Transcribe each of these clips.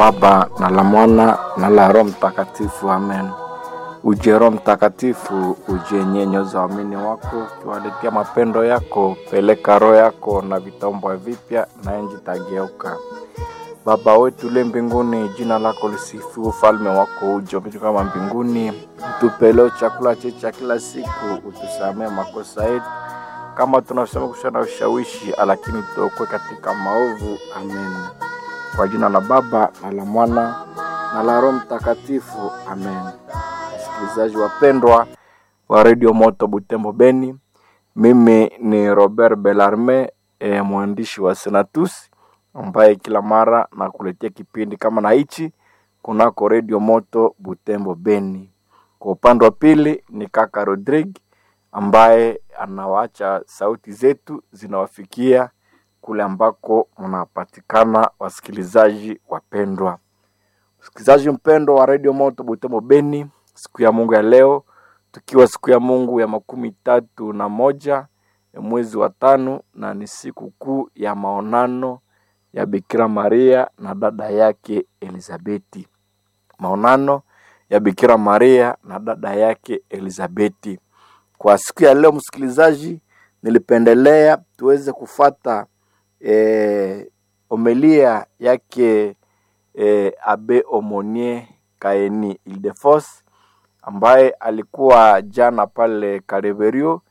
Baba na la Mwana na la Roho Mtakatifu, amen. Uje Roho Mtakatifu, uje nyenyoza waamini wako, ukiwaletea mapendo yako. Peleka roho yako na vitaombwa vipya, na enji tageuka. Baba wetu uliye mbinguni, jina lako lisifiwe, ufalme wako uje, upite kama mbinguni. Utupe leo chakula chetu cha kila siku, utusamee makosa yetu kama tunasema kushana ushawishi, lakini tuokoe katika maovu. Amen. Kwa jina la Baba na la Mwana na la Roho Mtakatifu, amen. Wasikilizaji wapendwa wa redio Moto Butembo Beni, mimi ni Robert Belarme, e, mwandishi wa Senatus ambaye kila mara nakuletea kipindi kama na hichi kunako redio Moto Butembo Beni. Kwa upande wa pili ni kaka Rodrigue ambaye anawacha sauti zetu zinawafikia kule ambako mnapatikana, wasikilizaji wapendwa. Msikilizaji mpendwa wa redio Moto Butembo Beni, siku ya Mungu ya leo, tukiwa siku ya Mungu ya makumi tatu na moja ya mwezi wa tano, na ni siku kuu ya maonano ya Bikira Maria na dada yake Elizabeti. Maonano ya Bikira Maria na dada yake Elizabeti. Kwa siku ya leo, msikilizaji, nilipendelea tuweze kufata eh, omelia yake eh, Abe Omonie Kaeni Ildefos ambaye alikuwa jana pale Kareverio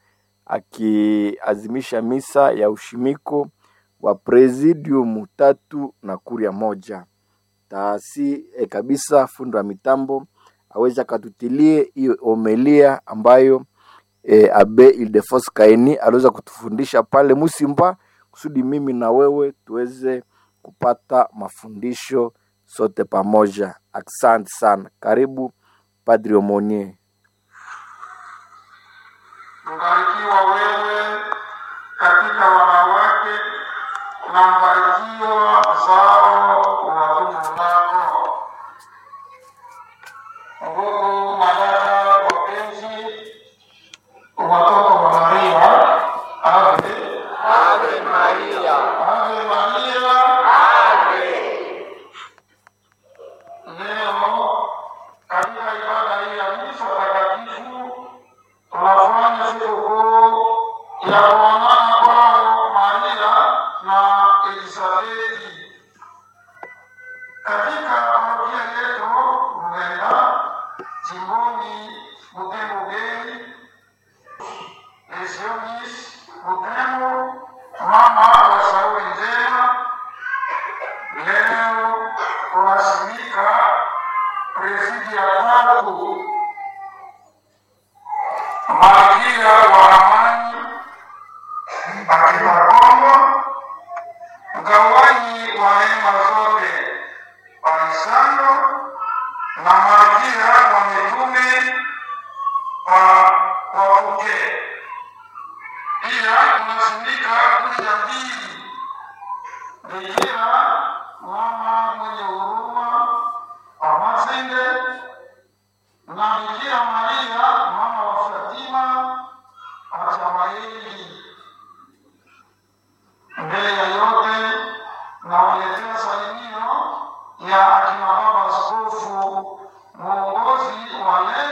akiazimisha misa ya ushimiko wa presidium tatu na kuria moja. Taasi eh, kabisa fundo wa mitambo aweze akatutilie hiyo omelia ambayo e, Abe Ildefos Kaini aliweza kutufundisha pale Musimba, kusudi mimi na wewe tuweze kupata mafundisho sote pamoja. Asante sana, karibu Padri Omonie. Mbarikiwa wewe katika wanawake na mbarikiwa mzao wa tumbo lako. Ndugu madada wapenzi, watoto wa Maria, ave Ave Maria, ave Maria. Leo katika ibada hii ya misa takatifu tunafanya sikukuu ya kuonana kwao Maria na Elisabeti. Katika parokia yetu Ruenda, jimboni Butembo Beni, Lesionis Butembo, mama wa Sauli Njema, leo kunasimika presidi ya tatu malkia wa amani akina Kongo, mgawanyi wa neema zote Alisando na malkia wa mitume wa wapuke. Pia kunasimika kumi na mbili Bikira mama mwenye huruma wa Mazende na Bikira Maria mama wa Fatima Atamaeli. Mbele ya yote nawaletea salimio ya akina